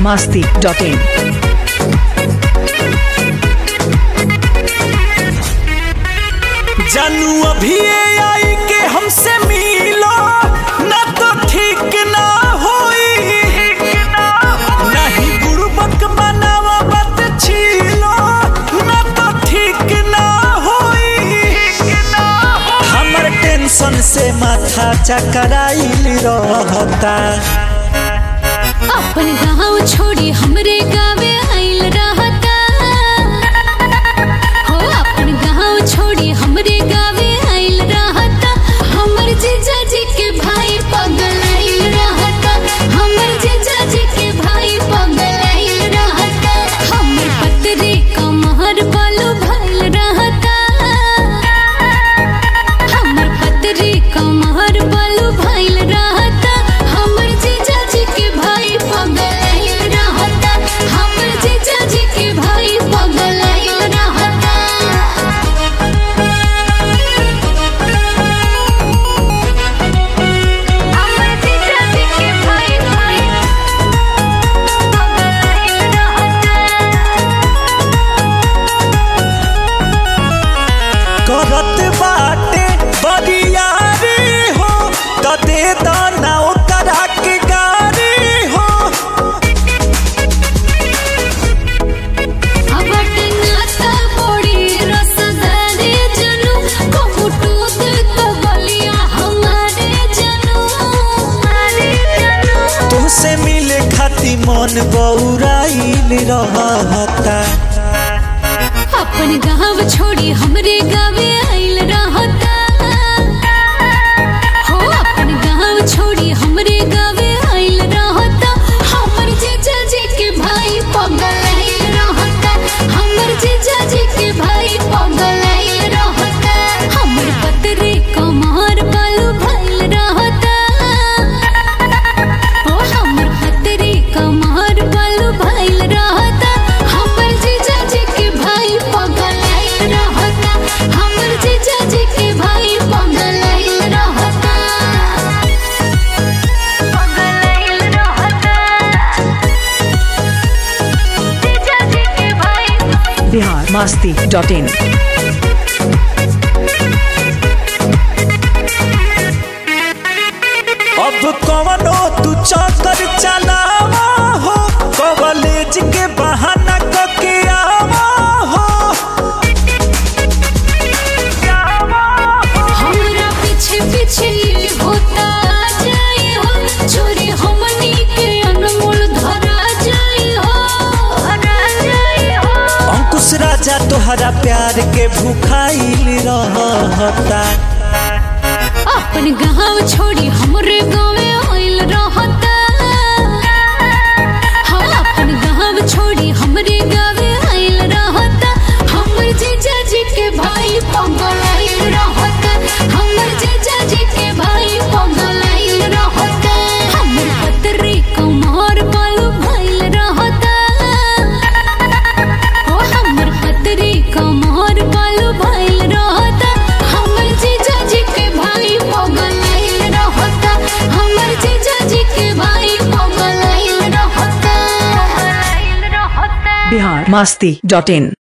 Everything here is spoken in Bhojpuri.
masti.in. जानू अभी आई के हमसे मिलो ना तो ठीक ना होई नहीं गुरुबक बनावा बात छीलो ना तो ठीक ना होई हमर टेंशन से माथा चकराइल रहता अपन गाँव छोड़ी हमरे गावे आइल रहता हो अपन गाँव छोड़ी हमरे गावे आइल रहता हमर जीजा जी के भाई पगल आइल रहता हमर जीजा जी के भाई पगल आइल रहता हमर पतरे कमहर बालू भइल रहता हमर पतरे कमहर बालू भइल रहता हमर जीजा जी के भाई पगल आइल रहता हमर जीजा जी के भाई पगल आइल रहता हमर जीजा जी के भाई भाई पगल आइल रहता करत बाटे बरियारी हो त दे दाना ओकरा के गारी हो अबट नाता बड़ी रसदारे जनू कहूटूत तो बलिया हमारे जनू हमारे जनू तुहसे मिले खाती मन बौराइल रहता अपन गाँव छोड़ी हमरे गावे आइल रहता हो अपन गाँव छोड़ी हमरे गावे आइल रहता हमर जीजा जी के भाई पगल आइल रहता हमर जीजा जी के भाई पगल आइल रहता हमर पतरे कमर बालू भइल रहता ओ हमर पतरे कमर बालू भइल रहता हमर जीजा जी के भाई पगल आइल रहता हमर जीजा जी के भाई पगल आइल रहता पगल आइल रहता जीजा जी के भाई Bihar masti.in. अब कवनो तू चक्कर चलावा हो कॉलेज के बहाना कके आवा हो हमरा पीछे पीछे होता जाए हो चोरी हमनी के अनमोल धरा जाए हो धरा जाए हो अंकुश राजा तोहरा प्यार के भूखाइल रहता अपन गाँव छोड़ी हमरे गाँवे आइल रहता हाँ अपन गाँव छोड़ी हमरे गाँवे आइल रहता हमर जीजा जी के भाई पगल आइल रहता हमर जीजा जी के भाई पगल आइल रहता हमर पतरे कमर बालू भइल रहता ओ हमर पतरे कमर बालू भइल रहता हमर जीजा जी के भाई पगल आइल रहता हमर जीजा जी के भाई पगल आइल रहता आइल रहता Bihar masti.in.